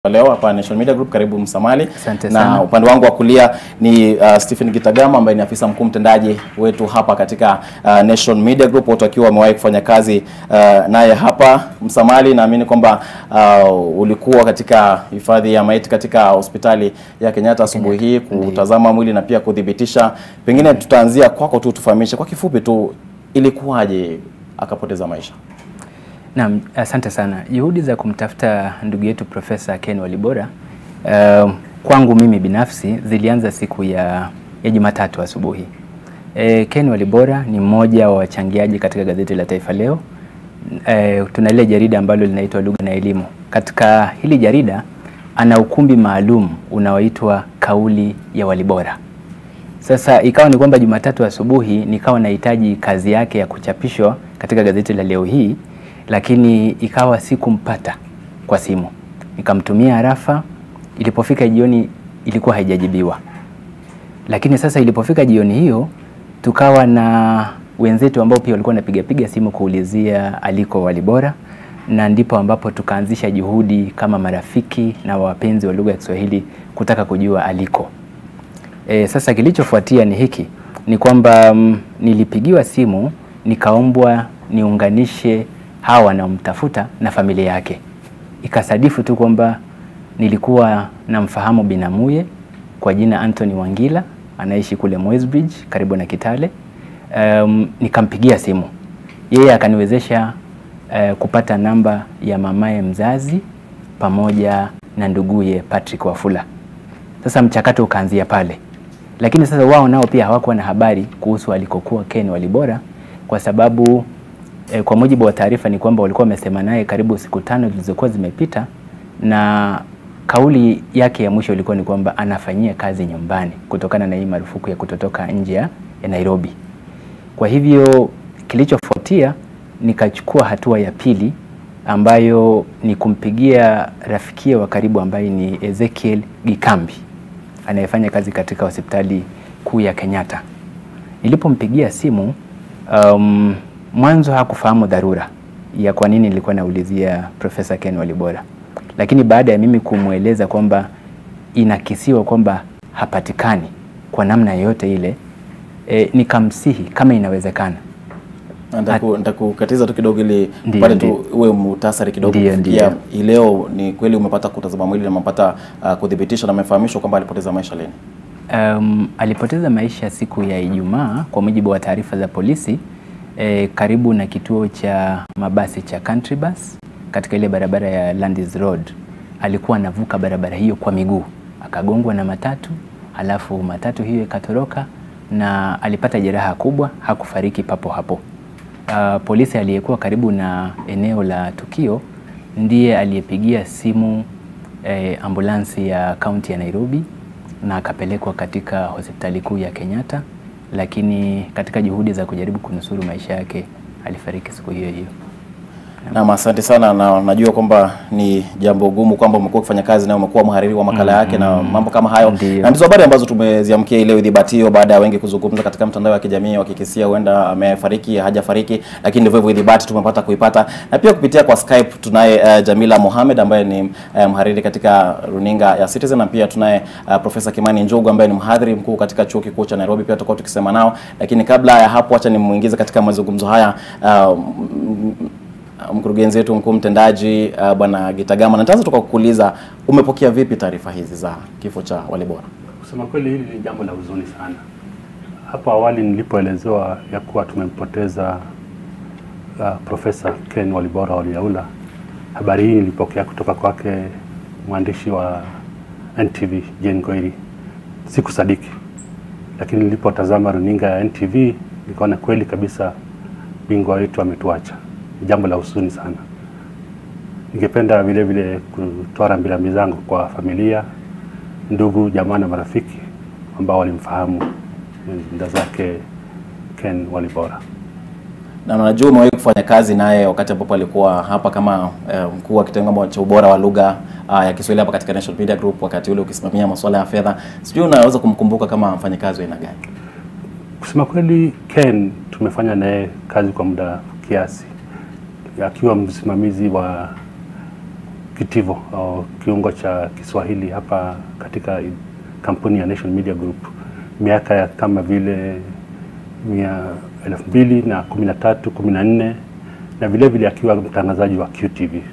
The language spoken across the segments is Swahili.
Leo hapa Nation Media Group, karibu Msamali. Asante na sana. upande wangu wa kulia ni uh, Stephen Gitagama ambaye ni afisa mkuu mtendaji wetu hapa katika uh, Nation Media Group, wote wakiwa wamewahi kufanya kazi uh, naye hapa Msamali. Naamini kwamba uh, ulikuwa katika hifadhi ya maiti katika hospitali ya Kenyatta asubuhi hii kutazama mwili na pia kuthibitisha. Pengine tutaanzia kwako tu, tufahamishe kwa kifupi tu ilikuwaje akapoteza maisha. Naam, asante sana. Juhudi za kumtafuta ndugu yetu Profesa Ken Walibora uh, kwangu mimi binafsi zilianza siku ya, ya Jumatatu asubuhi. E, Ken Walibora ni mmoja wa wachangiaji katika gazeti la Taifa Leo. E, tuna ile jarida ambalo linaitwa Lugha na Elimu. Katika hili jarida ana ukumbi maalum unaoitwa Kauli ya Walibora. Sasa ikawa ni kwamba Jumatatu asubuhi nikawa nahitaji kazi yake ya kuchapishwa katika gazeti la leo hii, lakini ikawa sikumpata kwa simu. Nikamtumia harafa, ilipofika jioni ilikuwa haijajibiwa. Lakini sasa ilipofika jioni hiyo, tukawa na wenzetu ambao pia walikuwa wanapiga piga simu kuulizia aliko Walibora, na ndipo ambapo tukaanzisha juhudi kama marafiki na wapenzi wa lugha ya Kiswahili kutaka kujua aliko. E, sasa kilichofuatia ni hiki ni kwamba mm, nilipigiwa simu nikaombwa niunganishe hawa wanaomtafuta na familia yake. Ikasadifu tu kwamba nilikuwa namfahamu binamuye kwa jina Anthony Wangila anaishi kule Mwezbridge karibu na Kitale. Um, nikampigia simu yeye akaniwezesha uh, kupata namba ya mamaye mzazi pamoja na nduguye Patrick Wafula. Sasa mchakato ukaanzia pale, lakini sasa wao nao pia hawakuwa na habari kuhusu alikokuwa Ken Walibora kwa sababu eh, kwa mujibu wa taarifa ni kwamba walikuwa wamesema naye karibu siku tano zilizokuwa zimepita, na kauli yake ya mwisho ilikuwa ni kwamba anafanyia kazi nyumbani kutokana na hii marufuku ya kutotoka nje ya ya Nairobi. Kwa hivyo kilichofuatia nikachukua hatua ya pili ambayo ni kumpigia rafikia wa karibu ambaye ni Ezekiel Gikambi anayefanya kazi katika hospitali kuu ya Kenyatta. Nilipompigia simu um, mwanzo hakufahamu dharura ya kwa nini nilikuwa naulizia Profesa Ken Walibora, lakini baada ya mimi kumweleza kwamba inakisiwa kwamba hapatikani kwa namna yoyote ile e, nikamsihi kama inawezekana Nitaku- Nitakukatiza tu kidogo ili Ndiyo, pale ndiyo. tu uwe muhtasari kidogo. Ndiyo, kufikia ndiyo. hii leo, ni kweli umepata kutazama mwili na umepata uh, kudhibitisha na umefahamishwa kwamba alipoteza maisha lini? Um, alipoteza maisha siku ya Ijumaa kwa mujibu wa taarifa za polisi eh, karibu na kituo cha mabasi cha Country Bus katika ile barabara ya Landis Road. Alikuwa anavuka barabara hiyo kwa miguu akagongwa na matatu, halafu matatu hiyo ikatoroka na alipata jeraha kubwa, hakufariki papo hapo. Uh, polisi aliyekuwa karibu na eneo la tukio ndiye aliyepigia simu eh, ambulansi ya kaunti ya Nairobi na akapelekwa katika hospitali kuu ya Kenyatta, lakini katika juhudi za kujaribu kunusuru maisha yake alifariki siku hiyo hiyo. Naam, asante sana, na najua kwamba ni jambo gumu kwamba umekuwa ukifanya kazi na umekuwa mhariri wa makala yake na mambo kama hayo, Ndiyo. na ndizo habari ambazo tumeziamkia hii leo idhibatio, baada ya wengi kuzungumza katika mtandao wa kijamii wakikisia huenda amefariki hajafariki, lakini ndivyo hivyo idhibati tumepata kuipata, na pia kupitia kwa Skype tunaye uh, Jamila Mohamed ambaye ni uh, mhariri katika runinga ya Citizen, na pia tunaye uh, Profesa Kimani Njugu ambaye ni mhadhiri mkuu katika chuo kikuu cha Nairobi, pia tutakuwa tukisema nao, lakini kabla ya hapo, acha nimuingize katika mazungumzo haya uh, m- mkurugenzi wetu mkuu mtendaji uh, bwana Gitagama, na nitaanza toka kukuuliza umepokea vipi taarifa hizi za kifo cha Walibora? Kusema kweli hili ni jambo la huzuni sana. Hapo awali nilipoelezewa ya kuwa tumempoteza uh, Profesa Ken Walibora Waliaula, habari hii nilipokea kutoka kwake mwandishi wa NTV Jane Goiri, sikusadiki, lakini nilipotazama runinga ya NTV nikaona kweli kabisa bingwa wetu ametuacha. Ni jambo la huzuni sana. Ningependa vile vile kutoa rambirambi zangu kwa familia, ndugu, jamaa na marafiki ambao walimfahamu nda zake Ken Walibora. Na najua umewahi kufanya kazi naye wakati ambapo alikuwa hapa kama eh, mkuu wa kitengo cha ubora wa lugha uh, ya Kiswahili hapa katika National Media Group, wakati ule ukisimamia masuala ya fedha. Sijui unaweza kumkumbuka kama mfanyakazi wa aina gani? Kusema kweli, Ken tumefanya naye kazi kwa muda kiasi, akiwa msimamizi wa kitivo au kiungo cha Kiswahili hapa katika kampuni ya Nation Media Group miaka ya kama vile mia elfu mbili na kumi na tatu kumi na nne na vile vile akiwa mtangazaji wa QTV.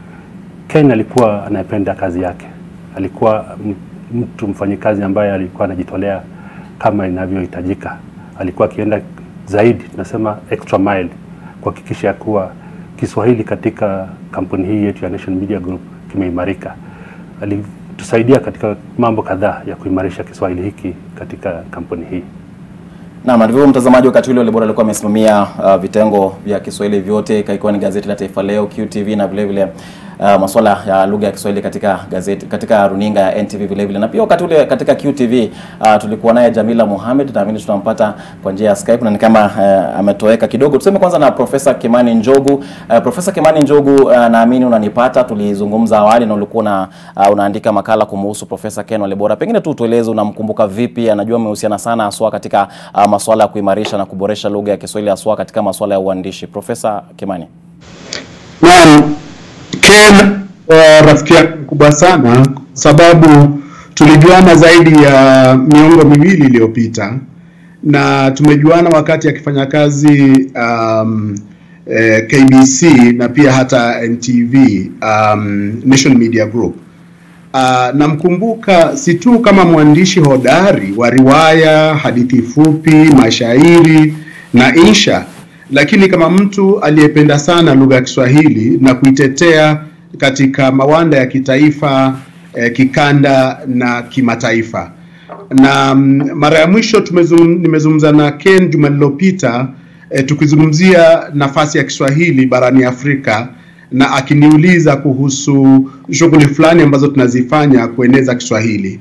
Ken alikuwa anayependa kazi yake, alikuwa m- mtu mfanyikazi ambaye alikuwa anajitolea kama inavyohitajika. Alikuwa akienda zaidi, tunasema extra mile, kuhakikisha ya kuwa Kiswahili katika kampuni hii yetu ya Nation Media Group kimeimarika. Alitusaidia katika mambo kadhaa ya kuimarisha Kiswahili hiki katika kampuni hii. Naam, na ndivyo mtazamaji, wakati ule Olibora alikuwa amesimamia uh, vitengo vya Kiswahili vyote, ikiwa ni gazeti la Taifa Leo, QTV na vile vile uh, masuala ya lugha ya Kiswahili katika gazeti katika runinga ya NTV vile vile. Na pia wakati ule katika QTV uh, tulikuwa naye Jamila Mohamed, naamini tunampata kwa njia ya Skype na ni kama uh, ametoweka kidogo. Tuseme kwanza na Profesa Kimani Njogu. Uh, Profesa Kimani Njogu, uh, naamini unanipata. Tulizungumza awali na ulikuwa una, uh, unaandika makala kumhusu Profesa Ken Walibora. Pengine tu tueleze unamkumbuka vipi? Anajua amehusiana sana haswa katika uh, masuala ya kuimarisha na kuboresha lugha ya Kiswahili haswa katika masuala ya uandishi. Profesa Kimani. Naam, Ken uh, rafiki yangu mkubwa sana kwa sababu tulijuana zaidi ya miongo miwili iliyopita na tumejuana wakati akifanya kazi um, eh, KBC na pia hata NTV um, Nation Media Group. Uh, namkumbuka si tu kama mwandishi hodari wa riwaya, hadithi fupi, mashairi na insha, lakini kama mtu aliyependa sana lugha ya Kiswahili na kuitetea katika mawanda ya kitaifa, eh, kikanda na kimataifa. Na mm, mara ya mwisho tumezum, nimezungumza na Ken juma lililopita eh, tukizungumzia nafasi ya Kiswahili barani Afrika na akiniuliza kuhusu shughuli fulani ambazo tunazifanya kueneza Kiswahili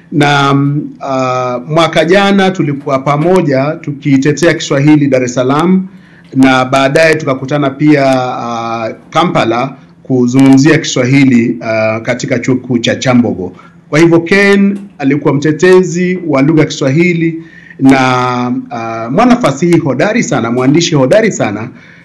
na mm, uh, mwaka jana tulikuwa pamoja tukitetea Kiswahili Dar es Salaam na baadaye tukakutana pia uh, Kampala kuzungumzia Kiswahili uh, katika chuo kikuu cha Chambogo. Kwa hivyo Ken alikuwa mtetezi wa lugha ya Kiswahili na uh, mwanafasihi hodari sana, mwandishi hodari sana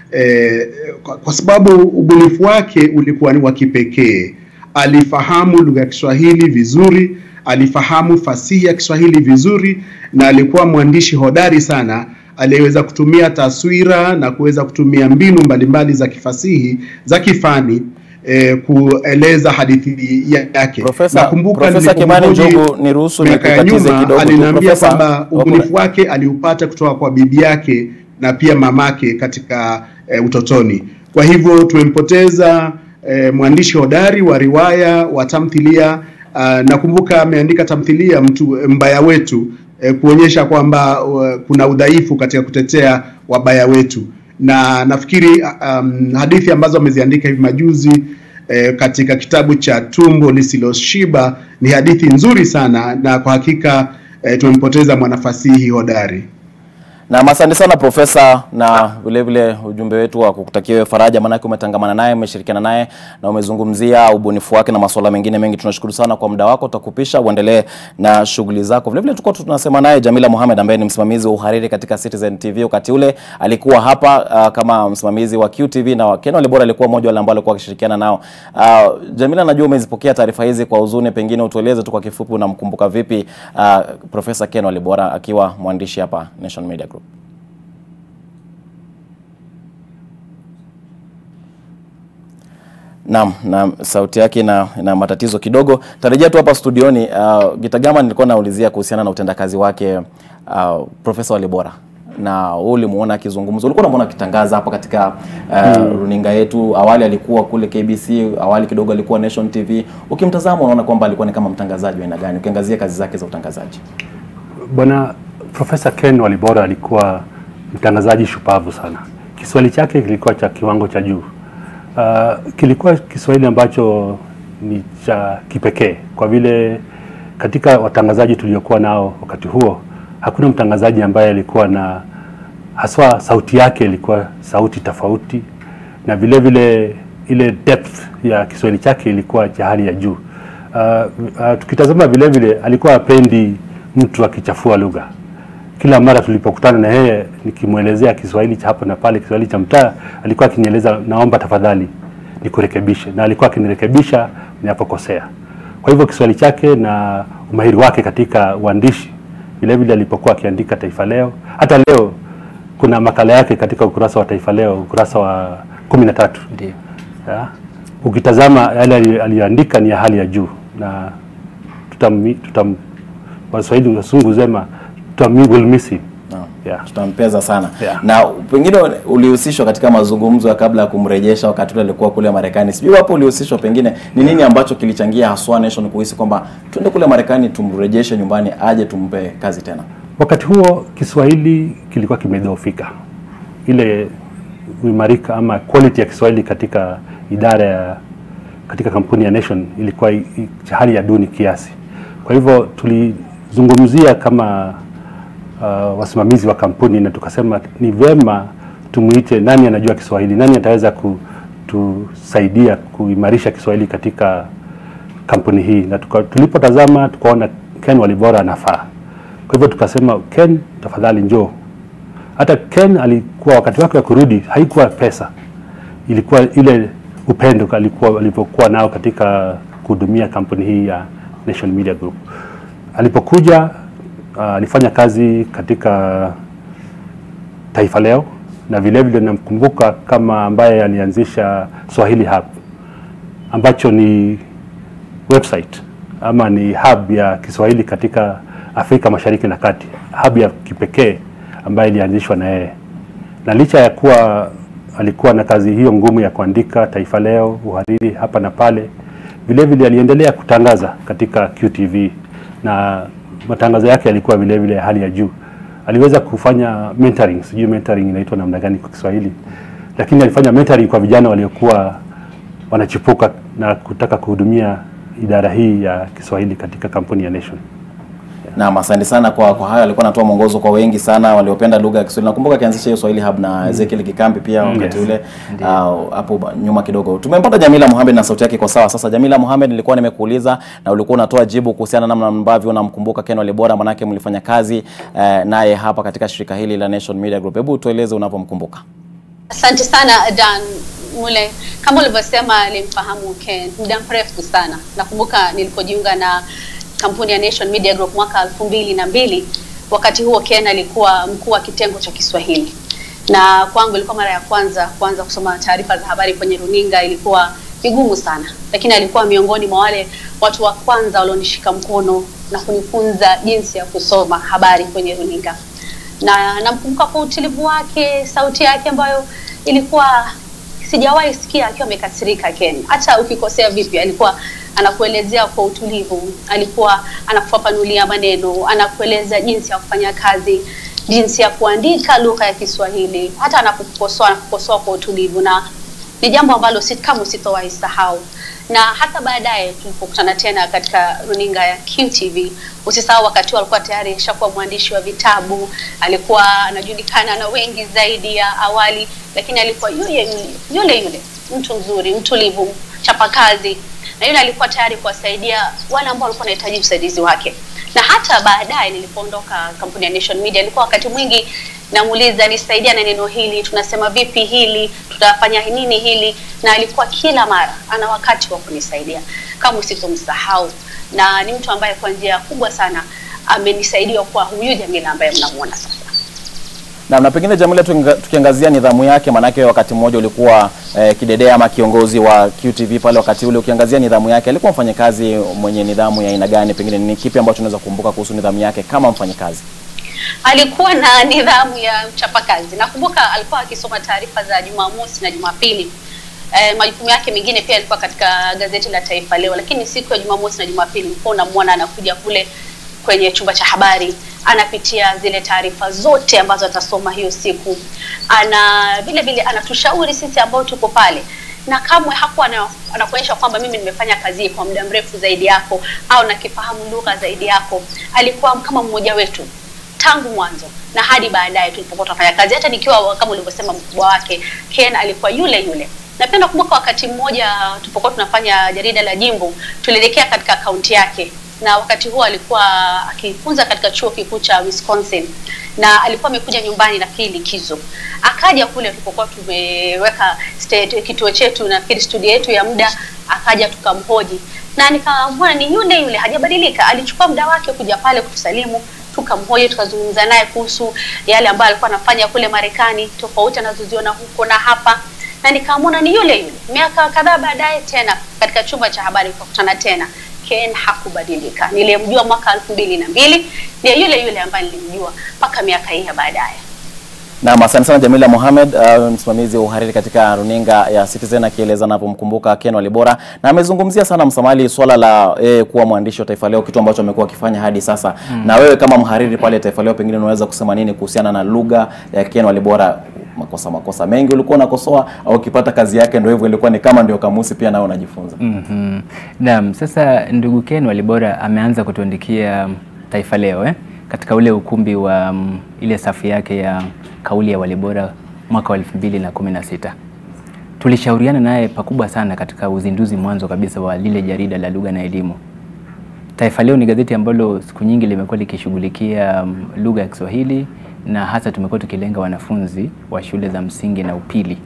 eh, kwa, kwa sababu ubunifu wake ulikuwa ni wa kipekee. Alifahamu lugha ya Kiswahili vizuri, alifahamu fasihi ya Kiswahili vizuri, na alikuwa mwandishi hodari sana aliyeweza kutumia taswira na kuweza kutumia mbinu mbalimbali za kifasihi za kifani eh, kueleza hadithi yake. Profesa- Nakumbuka Profesa Kimani nilipomhoji Njogu, niruhusu miaka ya nikukatize nyuma, kidogo tu. aliniambia Profesa, kwamba ubunifu wake aliupata kutoka kwa bibi yake na pia mamake katika eh, utotoni. Kwa hivyo tumempoteza eh, mwandishi hodari wa riwaya wa tamthilia. Uh, nakumbuka ameandika tamthilia mtu mbaya wetu eh, kuonyesha kwamba uh, kuna udhaifu katika kutetea wabaya wetu, na nafikiri um, hadithi ambazo ameziandika hivi majuzi eh, katika kitabu cha Tumbo Lisiloshiba ni hadithi nzuri sana, na kwa hakika eh, tumempoteza mwanafasihi hodari. Na asante sana profesa, na vile vile ujumbe wetu wa kukutakia wewe faraja, maanake umetangamana naye, umeshirikiana naye na umezungumzia ubunifu wake na masuala mengine mengi. Tunashukuru sana kwa muda wako, tutakupisha uendelee na shughuli zako. Vile vile tulikuwa tunasema naye Jamila Mohamed ambaye ni msimamizi wa uhariri katika Citizen TV. Wakati ule alikuwa hapa uh, kama msimamizi wa QTV na Ken Walibora alikuwa mmoja wale ambao alikuwa akishirikiana nao. Uh, Jamila, najua umezipokea taarifa hizi kwa huzuni, pengine utueleze tu kwa kifupi unamkumbuka vipi uh, Profesa Ken Walibora akiwa mwandishi hapa Nation Media Group. Naam, na sauti yake ina, ina matatizo kidogo. Tarejea tu hapa studioni. Uh, Gitagama, nilikuwa naulizia kuhusiana na utendakazi wake uh, Profesa Walibora na wewe ulimuona akizungumza, ulikuwa unamuona akitangaza hapa katika uh, runinga yetu. Awali alikuwa kule KBC, awali kidogo alikuwa Nation TV. Ukimtazama unaona kwamba alikuwa ni kama mtangazaji wa aina gani, ukiangazia kazi zake za utangazaji? Bwana Profesa Ken Walibora alikuwa mtangazaji shupavu sana. Kiswahili chake kilikuwa cha kiwango cha juu. Uh, kilikuwa Kiswahili ambacho ni cha kipekee kwa vile katika watangazaji tuliokuwa nao wakati huo hakuna mtangazaji ambaye alikuwa na haswa sauti yake ilikuwa sauti tofauti, na vile vile ile depth ya Kiswahili chake ilikuwa cha hali ya juu. Uh, uh, tukitazama vile vile alikuwa apendi mtu akichafua lugha. Kila mara tulipokutana na yeye nikimwelezea Kiswahili cha hapa na pale, Kiswahili cha mtaa, alikuwa akinieleza naomba tafadhali nikurekebishe, na alikuwa akinirekebisha ninapokosea. Kwa hivyo Kiswahili chake na umahiri wake katika uandishi vile vile alipokuwa akiandika Taifa Leo, hata leo kuna makala yake katika ukurasa wa Taifa Leo, ukurasa wa kumi na tatu Ndio. ya. Ukitazama yale ali- aliyoandika ni ya hali ya juu, na tutam, tutam Waswahili wasungu zema tutam, will miss him. Naam. Yeah. tutampeza sana Yeah. na pengine ulihusishwa katika mazungumzo ya kabla ya kumrejesha wakati ule alikuwa kule Marekani. Sijui hapo ulihusishwa, pengine ni nini ambacho kilichangia haswa Nation kuhisi kwamba twende kule Marekani tumrejeshe nyumbani aje tumpe kazi tena? Wakati huo Kiswahili kilikuwa kimedhoofika, ile uimarika ama quality ya Kiswahili katika idara ya katika kampuni ya Nation ilikuwa i- i- hali ya duni kiasi. Kwa hivyo tulizungumzia kama uh, wasimamizi wa kampuni na tukasema ni vyema tumuite nani anajua Kiswahili, nani ataweza kutusaidia kuimarisha Kiswahili katika kampuni hii, na tuka, tulipotazama tukaona Ken Walibora anafaa. Kwa hivyo tukasema Ken, tafadhali njoo. Hata Ken alikuwa wakati wake wa kurudi haikuwa pesa, ilikuwa ile upendo alikuwa alipokuwa nao katika kuhudumia kampuni hii ya Nation Media Group. Alipokuja uh, alifanya kazi katika Taifa Leo na vile vile namkumbuka kama ambaye alianzisha Swahili Hub ambacho ni website ama ni hub ya Kiswahili katika Afrika Mashariki na Kati, hub ya kipekee ambayo ilianzishwa na yeye, na licha ya kuwa alikuwa na kazi hiyo ngumu ya kuandika Taifa Leo, uhariri hapa na pale, vile vile aliendelea kutangaza katika QTV na matangazo yake yalikuwa vile vile ya hali ya juu. Aliweza kufanya mentoring, sijui mentoring inaitwa namna gani kwa Kiswahili, lakini alifanya mentoring kwa vijana waliokuwa wanachipuka na kutaka kuhudumia idara hii ya Kiswahili katika kampuni ya Nation. Naam, asante sana kwa kwa hayo. Alikuwa anatoa mwongozo kwa wengi sana waliopenda lugha ya Kiswahili. Nakumbuka akianzisha hiyo Swahili Hub na Ezekiel Kikambi pia wakati Yes. ule ah, hapo ba- nyuma kidogo. Tumempata Jamila Mohamed na sauti yake iko sawa. Sasa Jamila Mohamed, nilikuwa nimekuuliza na ulikuwa unatoa jibu kuhusiana na namna ambavyo unamkumbuka Ken Walibora, manake mlifanya kazi eh, naye hapa katika shirika hili la Nation Media Group. Hebu tueleze unavyomkumbuka. Asante sana Dan Mule, kama ulivyosema, nilimfahamu Ken muda mrefu sana. Nakumbuka nilipojiunga na kampuni ya Nation Media Group mwaka elfu mbili na mbili. Wakati huo Ken alikuwa mkuu wa kitengo cha Kiswahili, na kwangu ilikuwa mara ya kwanza kuanza kusoma taarifa za habari kwenye runinga. Ilikuwa vigumu sana, lakini alikuwa miongoni mwa wale watu wa kwanza walionishika mkono na kunifunza jinsi ya kusoma habari kwenye runinga na namkumbuka kwa utulivu wake, sauti yake ambayo ilikuwa sijawahi sikia akiwa amekasirika. Ken, hata ukikosea vipi, alikuwa anakuelezea kwa utulivu, alikuwa anakufafanulia maneno, anakueleza jinsi ya kufanya kazi, jinsi ya kuandika lugha ya Kiswahili. Hata anapokukosoa anakukosoa kwa utulivu, na ni jambo ambalo si kama sitowahi sahau na hata baadaye tulipokutana tena katika runinga ya QTV, usisahau wakati huo alikuwa tayari ashakuwa mwandishi wa vitabu, alikuwa anajulikana na wengi zaidi ya awali, lakini alikuwa yule yule yule yule mtu mzuri, mtulivu, chapakazi, na yule alikuwa tayari kuwasaidia wale ambao walikuwa wanahitaji usaidizi wake. Na hata baadaye nilipoondoka kampuni ya Nation Media, alikuwa wakati mwingi namuuliza nisaidia na neno hili, tunasema vipi hili, tutafanya nini hili, na alikuwa kila mara ana wakati wa kunisaidia, kama usitomsahau, na ni mtu ambaye kwa njia kubwa sana amenisaidia kuwa huyu Jamila ambaye mnamuona sasa. Na, na pengine Jamila tukinga- tukiangazia nidhamu yake, maanake wakati mmoja ulikuwa eh, kidedea ama kiongozi wa QTV pale wakati ule, ukiangazia nidhamu yake, alikuwa mfanyakazi mwenye nidhamu ya aina gani? Pengine ni kipi ambacho unaweza kukumbuka kuhusu nidhamu yake kama mfanyakazi? alikuwa na nidhamu ya mchapakazi. Nakumbuka alikuwa akisoma taarifa za Jumamosi na Jumapili. E, majukumu yake mengine pia alikuwa katika gazeti la Taifa Leo, lakini siku ya Jumamosi na Jumapili ulikuwa unamwona anakuja kule kwenye chumba cha habari, anapitia zile taarifa zote ambazo atasoma hiyo siku, ana vile vile anatushauri sisi ambao tuko pale na kamwe hakuwa ana- anakuonyesha kwamba mimi nimefanya kazi hii kwa muda mrefu zaidi yako au nakifahamu lugha zaidi yako. Alikuwa kama mmoja wetu tangu mwanzo na hadi baadaye tulipokuwa tunafanya kazi. Hata nikiwa kama ulivyosema mkubwa wake Ken alikuwa yule yule. Napenda kumbuka wakati mmoja tulipokuwa tunafanya jarida la Jimbo, tulielekea katika kaunti yake, na wakati huo alikuwa akifunza katika chuo kikuu cha Wisconsin, na alikuwa amekuja nyumbani nafikiri likizo, akaja kule tulipokuwa tumeweka state- kituo chetu nafikiri studio yetu ya muda, akaja tukamhoji na nikamwona ni yule yule, hajabadilika. Alichukua muda wake kuja pale kutusalimu, tukamhoji, tukazungumza naye kuhusu yale ambayo alikuwa anafanya kule Marekani, tofauti anazoziona huko na hapa, na nikamwona ni yule yule. Miaka kadhaa baadaye tena katika chumba cha habari tukakutana tena. Ken hakubadilika. Nilimjua mwaka elfu mbili na mbili ni yule yule ambaye nilimjua mpaka miaka hii ya baadaye. Naam, asante sana Jamila Mohamed, uh, msimamizi wa uhariri katika runinga ya Citizen akieleza anapomkumbuka Ken Walibora, na amezungumzia sana Msamali swala la eh, kuwa mwandishi wa Taifa Leo, kitu ambacho amekuwa akifanya hadi sasa. Na wewe kama mhariri pale Taifa Leo, pengine unaweza kusema nini kuhusiana na lugha ya Ken Walibora? Makosa makosa mengi ulikuwa unakosoa, au ukipata kazi yake ndio hivyo, ilikuwa ni kama ndio kamusi pia nawe unajifunza. Mhm. Naam, sasa ndugu Ken Walibora ameanza kutuandikia Taifa Leo eh? katika ule ukumbi wa um, ile safu yake ya kauli ya Walibora mwaka wa 2016. Tulishauriana naye pakubwa sana katika uzinduzi mwanzo kabisa wa lile jarida la lugha na elimu. Taifa Leo ni gazeti ambalo siku nyingi limekuwa likishughulikia um, lugha ya Kiswahili na hasa tumekuwa tukilenga wanafunzi wa shule za msingi na upili.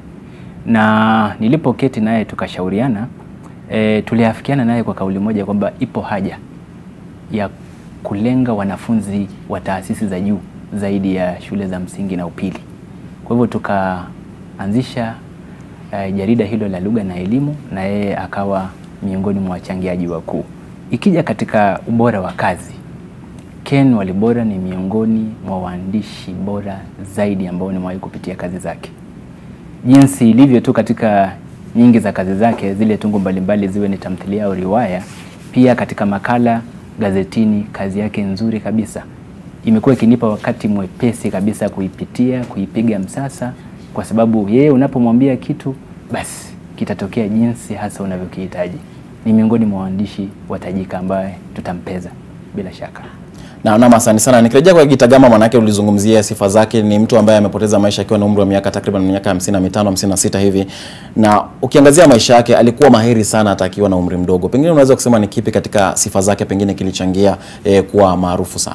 Na nilipoketi naye tukashauriana, e, tuliafikiana naye kwa kauli moja kwamba ipo haja ya kulenga wanafunzi wa taasisi za juu zaidi ya shule za msingi na upili. Kwa hivyo tukaanzisha uh, jarida hilo la lugha na elimu, na yeye akawa miongoni mwa wachangiaji wakuu. Ikija katika ubora wa kazi, Ken Walibora ni miongoni mwa waandishi bora zaidi ambao nimewahi kupitia kazi zake, jinsi ilivyo tu katika nyingi za kazi zake, zile tungo mbalimbali ziwe ni tamthilia au riwaya, pia katika makala gazetini, kazi yake nzuri kabisa imekuwa ikinipa wakati mwepesi kabisa kuipitia, kuipiga msasa, kwa sababu yeye unapomwambia kitu basi kitatokea jinsi hasa unavyokihitaji. Ni miongoni mwa waandishi watajika ambaye tutampeza bila shaka. Na naam, asante sana. Nikirejea kwa Gitagama, manake ulizungumzia sifa zake. Ni mtu ambaye amepoteza maisha akiwa na umri wa miaka takriban miaka 55 56 hivi, na ukiangazia maisha yake alikuwa mahiri sana hata akiwa na umri mdogo. Pengine unaweza kusema ni kipi katika sifa zake pengine kilichangia eh, kuwa maarufu sana?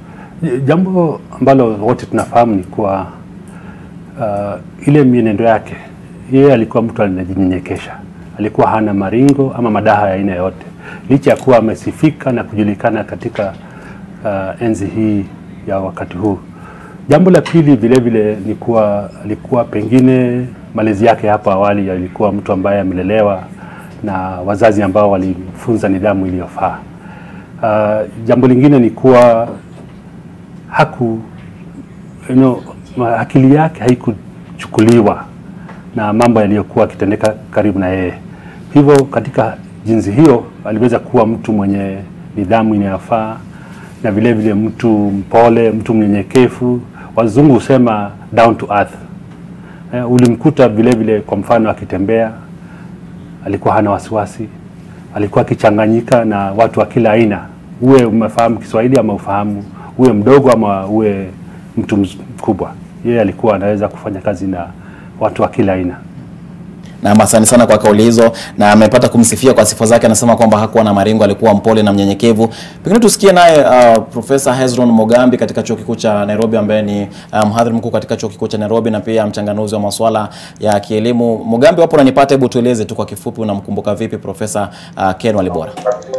Jambo ambalo wote tunafahamu ni kuwa uh, ile mienendo yake, yeye alikuwa mtu anajinyenyekesha, alikuwa hana maringo ama madaha ya aina yoyote, licha ya kuwa amesifika na kujulikana katika uh, enzi hii ya wakati huu. Jambo la pili vile vile ni kuwa alikuwa pengine malezi yake hapo awali alikuwa mtu ambaye amelelewa na wazazi ambao walimfunza nidhamu iliyofaa. Uh, jambo lingine ni kuwa haku you know, ma- akili yake haikuchukuliwa na mambo yaliyokuwa akitendeka karibu na yeye. Hivyo katika jinsi hiyo aliweza kuwa mtu mwenye nidhamu inayofaa na vile vile mtu mpole, mtu mnyenyekevu. Wazungu husema down to earth. Eh, ulimkuta vile vile kwa mfano akitembea alikuwa hana wasiwasi, alikuwa akichanganyika na watu wa kila aina, uwe umefahamu Kiswahili ama ufahamu, uwe mdogo ama uwe mtu mz- mkubwa, yeye alikuwa anaweza kufanya kazi na watu wa kila aina. Na asante sana kwa kauli hizo, na amepata kumsifia kwa sifa zake. Anasema kwamba hakuwa na maringo, alikuwa mpole na mnyenyekevu. Pengine tusikie naye uh, Profesa Hezron Mogambi katika chuo kikuu cha Nairobi, ambaye ni uh, mhadhiri mkuu katika chuo kikuu cha Nairobi na pia mchanganuzi wa masuala ya kielimu. Mogambi, wapo unanipata? Hebu tueleze tu kwa kifupi, unamkumbuka vipi Profesa uh, Ken Walibora?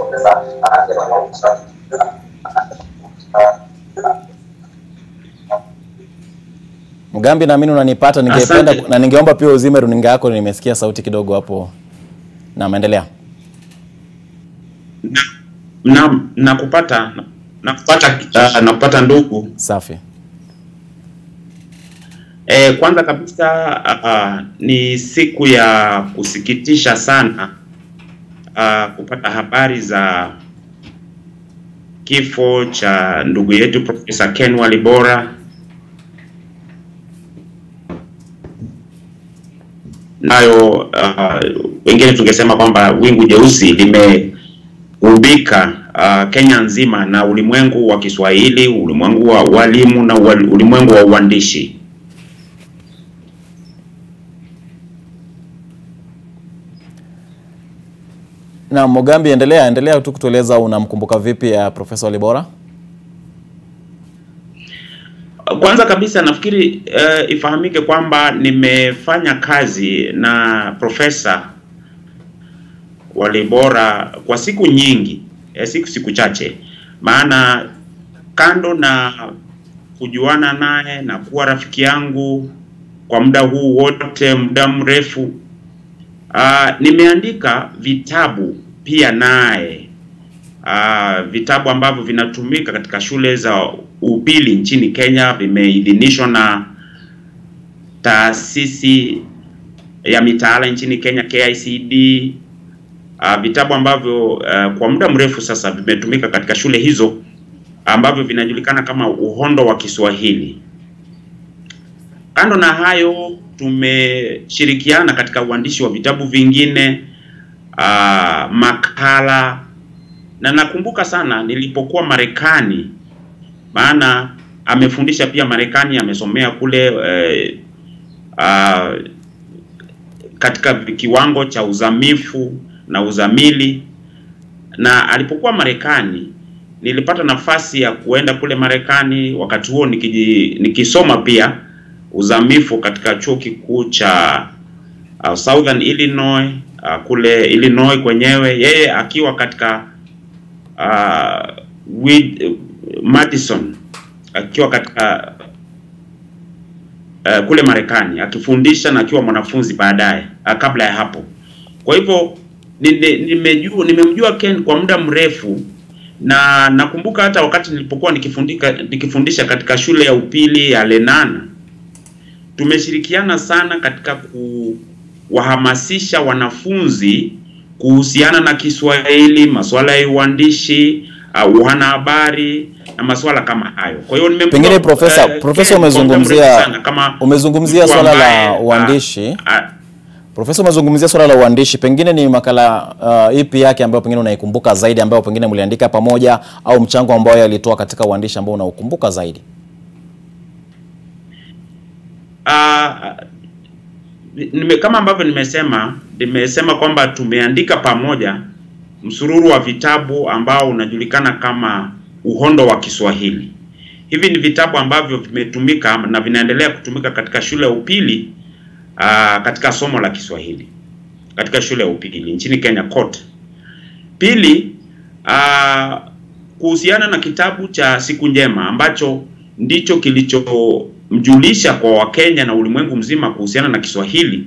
Mugambi, naamini unanipata. Ningependa Asante. na ningeomba pia uzime runinga yako, nimesikia sauti kidogo hapo. Na maendelea. na nakupata nakupata uh, nakupata ndugu Safi. e, kwanza kabisa uh, ni siku ya kusikitisha sana uh, kupata habari za kifo cha ndugu yetu Profesa Ken Walibora nayo uh, wengine tungesema kwamba wingu jeusi limeubika uh, Kenya nzima na ulimwengu wa Kiswahili, ulimwengu wa walimu na ual- ulimwengu wa uandishi. Na Mogambi, endelea endelea tu kutueleza unamkumbuka vipi ya Profesa Walibora? Kwanza kabisa nafikiri uh, ifahamike kwamba nimefanya kazi na Profesa Walibora kwa siku nyingi, eh, siku siku chache, maana kando na kujuana naye na kuwa rafiki yangu kwa muda huu wote, muda mrefu, uh, nimeandika vitabu pia naye uh, vitabu ambavyo vinatumika katika shule za upili nchini Kenya, vimeidhinishwa na taasisi ya mitaala nchini Kenya KICD. Uh, vitabu ambavyo uh, kwa muda mrefu sasa vimetumika katika shule hizo ambavyo vinajulikana kama uhondo wa Kiswahili. Kando na hayo, tumeshirikiana katika uandishi wa vitabu vingine, uh, makala na nakumbuka sana nilipokuwa Marekani, maana amefundisha pia Marekani, amesomea kule eh, uh, katika kiwango cha uzamifu na uzamili, na alipokuwa Marekani nilipata nafasi ya kuenda kule Marekani, wakati huo nikiji, nikisoma pia uzamifu katika chuo kikuu cha uh, Southern Illinois uh, kule Illinois kwenyewe, yeye akiwa katika uh, with, uh, Madison akiwa katika uh, kule Marekani akifundisha na akiwa mwanafunzi baadaye uh, kabla ya hapo. Kwa hivyo nimejua nimemjua Ken kwa muda mrefu na nakumbuka hata wakati nilipokuwa nikifundika nikifundisha katika shule ya upili ya Lenana, tumeshirikiana sana katika kuwahamasisha wanafunzi kuhusiana na Kiswahili, masuala ya uandishi, uh, wanahabari na masuala kama hayo. Kwa hiyo nimemjua Pengine profesa, eh, profesa Ken kwa muda mrefu umezungumzia sana kama umezungumzia mtu swala la ambaye, uandishi. ah, ah, Profesa, umezungumzia swala la uandishi, pengine ni makala uh, ipi yake ambayo pengine unaikumbuka zaidi ambayo pengine mliandika pamoja au mchango ambao alitoa katika uandishi ambao unaukumbuka zaidi? Ah, nime, kama ambavyo nimesema nimesema kwamba tumeandika pamoja msururu wa vitabu ambao unajulikana kama uhondo wa Kiswahili. Hivi ni vitabu ambavyo vimetumika na vinaendelea kutumika katika shule ya upili ah, katika somo la Kiswahili katika shule ya upili nchini Kenya kote. Pili, ah, kuhusiana na kitabu cha Siku Njema ambacho ndicho kilichomjulisha kwa Wakenya na ulimwengu mzima kuhusiana na Kiswahili,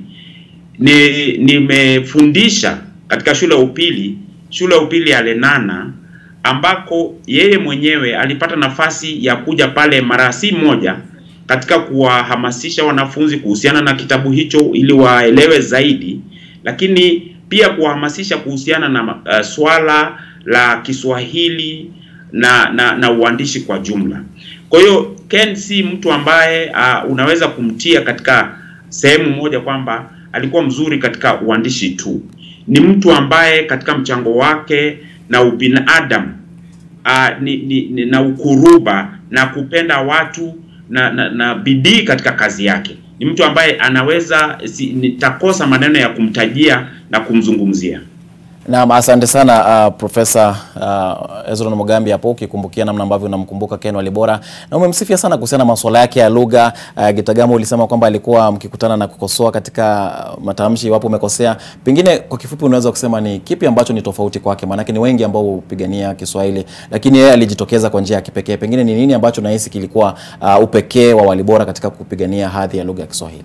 ni nimefundisha katika shule ya upili shule ya upili ya Lenana ambako yeye mwenyewe alipata nafasi ya kuja pale mara si moja katika kuwahamasisha wanafunzi kuhusiana na kitabu hicho ili waelewe zaidi, lakini pia kuwahamasisha kuhusiana na uh, swala la Kiswahili na, na na uandishi kwa jumla. Kwa hiyo Ken si mtu ambaye uh, unaweza kumtia katika sehemu moja kwamba alikuwa mzuri katika uandishi tu. Ni mtu ambaye katika mchango wake na ubinadamu uh, ni, ni, ni, na ukuruba na kupenda watu na, na, na bidii katika kazi yake. Ni mtu ambaye anaweza si, nitakosa maneno ya kumtajia na kumzungumzia. Naam, asante sana uh, Profesa uh, Hezron Mogambi hapo ukikumbukia namna ambavyo unamkumbuka Ken Walibora na umemsifia sana kuhusiana na masuala yake ya lugha. Uh, Gitagamo ulisema kwamba alikuwa mkikutana na kukosoa katika uh, matamshi iwapo umekosea. Pengine kwa kifupi unaweza kusema ni kipi ambacho ni tofauti kwake? Maanake ni wengi ambao hupigania Kiswahili, lakini yeye alijitokeza kwa njia ya kipekee. Pengine ni nini ambacho nahisi kilikuwa uh, upekee wa Walibora katika kupigania hadhi ya lugha ya Kiswahili?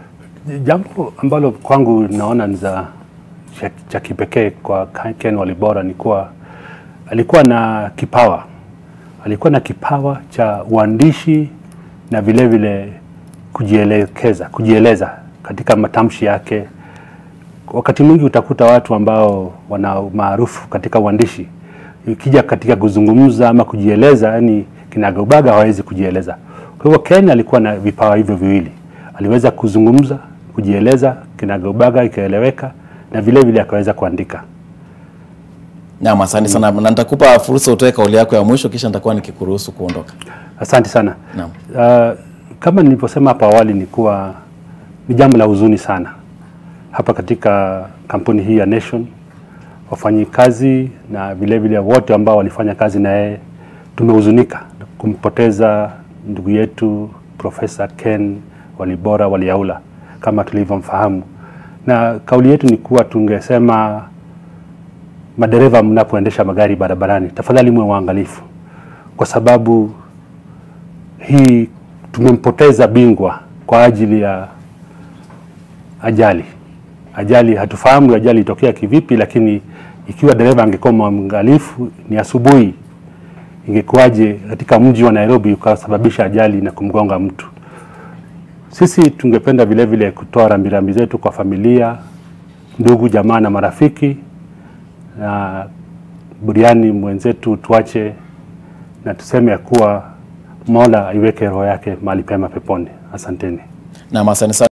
Jambo ambalo kwangu naona ni za cha, cha kipekee kwa Ken Walibora ni kuwa alikuwa na kipawa, alikuwa na kipawa cha uandishi na vile vile kujielekeza, kujieleza katika matamshi yake. Wakati mwingi utakuta watu ambao wana maarufu katika uandishi, ikija katika kuzungumza ama kujieleza, yani kinagaubaga hawezi kujieleza. Kwa hivyo Ken alikuwa na vipawa hivyo viwili, aliweza kuzungumza, kujieleza kinagaubaga, ikaeleweka na vile vile akaweza kuandika. Naam, asante sana na nitakupa fursa utoe kauli yako ya mwisho kisha nitakuwa nikikuruhusu kuondoka. Asante sana. Naam. Uh, kama nilivyosema hapo awali ni kuwa ni jambo la huzuni sana hapa katika kampuni hii ya Nation, wafanyikazi na vile vile wote ambao walifanya kazi na yeye, tumehuzunika kumpoteza ndugu yetu Profesa Ken Walibora Waliaula kama tulivyomfahamu, na kauli yetu ni kuwa tungesema madereva, mnapoendesha magari barabarani, tafadhali mwe waangalifu, kwa sababu hii tumempoteza bingwa kwa ajili ya ajali. Ajali hatufahamu ajali itokea kivipi, lakini ikiwa dereva angekuwa mwangalifu, ni asubuhi, ingekuwaje katika mji wa Nairobi ukasababisha ajali na kumgonga mtu. Sisi tungependa vile vile kutoa rambirambi zetu kwa familia, ndugu, jamaa na marafiki, na buriani mwenzetu tuache na tuseme ya kuwa Mola aiweke roho yake mahali pema peponi. Asanteni. Na asante sana.